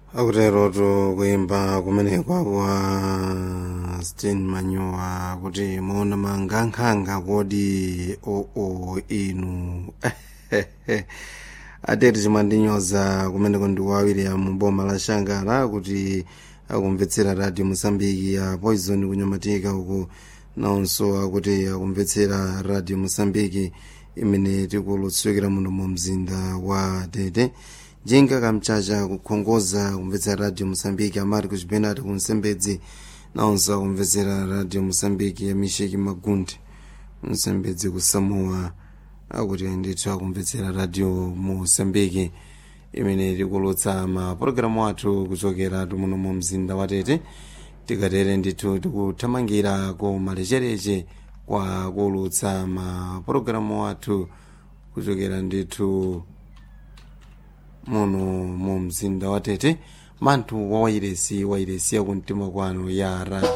akuterotu kuyimba kumenekwa kwa stin manyowa kuti muona mangankhanga kodi oo inu ateti chimandinyoza kumeneko ndi wawiri mu boma la shangala kuti akumvetsera radio mosambiki ya poison kunyamatika uku nawonso akuti akumvetsera radio mosambiki imene tikulutsukira muno mu mzinda wa tete jinga kamchacha kukhongoza kumvetsera radio mosambiki amati kuchipenati kunsembedzi nawonso akumvetsera radio mosambiki ya misheki magundi msembedzi kusamoa akuti ndithu akumvetsera radio mosambiki imene tikulutsa mapulogalamu athu kuchokera muno mu mzinda wa tete tikatere ndithu tikuthamangira ku malechereche kwa kulutsa mapulogalamu athu kuchokera ndithu muno mu mzinda wa tete manthu wa wairesi wairesi yakumtima kwanu ya radio